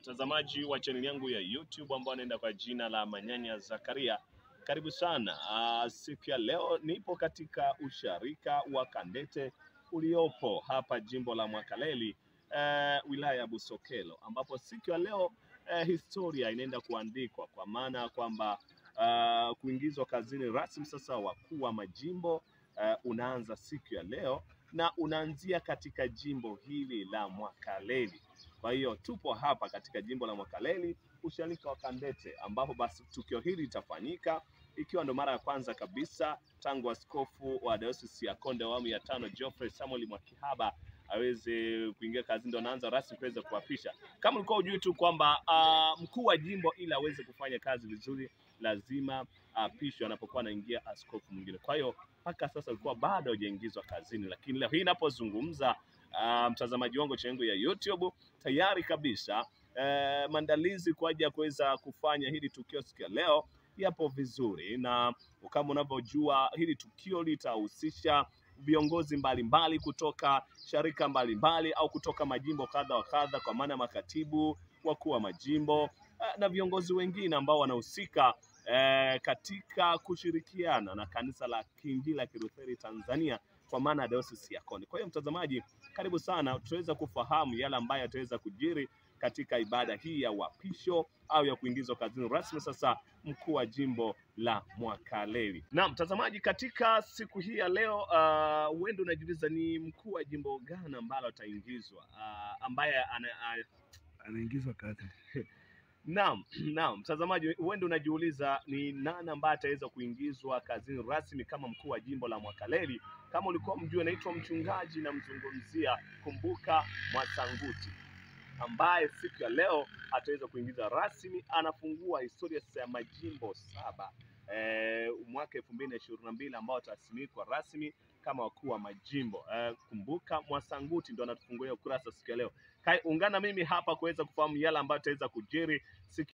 mtazamaji wa chaneli yangu ya YouTube ambao anaenda kwa jina la Manyanya Zakaria, karibu sana. Uh, siku ya leo nipo katika usharika wa Kandete uliopo hapa jimbo la Mwakaleli uh, wilaya ya Busokelo, ambapo siku ya leo uh, historia inaenda kuandikwa kwa maana ya kwamba uh, kuingizwa kazini rasmi sasa wakuu wa majimbo uh, unaanza siku ya leo na unaanzia katika jimbo hili la Mwakaleli. Kwa hiyo tupo hapa katika jimbo la Mwakaleli, usharika wa Kandete, ambapo basi tukio hili litafanyika ikiwa ndo mara ya kwanza kabisa tangu askofu wa dayosisi ya Konde awamu ya tano Geoffrey Samuel Mwakihaba aweze kuingia kazini, ndo anaanza rasmi kuweza kuapisha. Kama ulikuwa hujui tu kwamba uh, mkuu wa jimbo ili aweze kufanya kazi vizuri lazima apishwe anapokuwa anaingia askofu mwingine. Kwa hiyo mpaka sasa ulikuwa bado hujaingizwa kazini, lakini leo hii inapozungumza uh, mtazamaji wangu changu ya YouTube tayari kabisa uh, maandalizi kwa ajili ya kuweza kufanya hili tukio siku ya leo yapo vizuri, na kama unavyojua hili tukio litahusisha viongozi mbalimbali kutoka sharika mbalimbali au kutoka majimbo kadha wa kadha, kwa maana makatibu wakuu wa majimbo uh, na viongozi wengine ambao wanahusika eh, katika kushirikiana na kanisa la Kiinjili la Kilutheri Tanzania kwa maana ya dayosisi ya Konde. Kwa hiyo mtazamaji, karibu sana, tutaweza kufahamu yale ambayo yataweza kujiri katika ibada hii ya uapisho au ya kuingizwa kazini rasmi sasa mkuu wa jimbo la Mwakaleli. Na mtazamaji, katika siku hii ya leo huenda uh, unajiuliza ni mkuu wa jimbo gani ambalo ataingizwa uh, ambaye ana, uh, anaingizwa kazi. Naam, naam, mtazamaji, huenda unajiuliza ni nani ambaye ataweza kuingizwa kazini rasmi kama mkuu wa jimbo la Mwakaleli. Kama ulikuwa mjue, naitwa mchungaji namzungumzia Kumbuka Mwasanguti ambaye siku ya leo ataweza kuingiza rasmi, anafungua historia sasa ya majimbo saba e, mwaka elfu mbili na ishirini na mbili ambao atasimikwa rasmi kama wakuu wa majimbo e, Kumbuka Mwasanguti ndo anatufungulia ukurasa siku ya leo. Kai, ungana mimi hapa kuweza kufahamu yale ambayo ataweza kujiri siku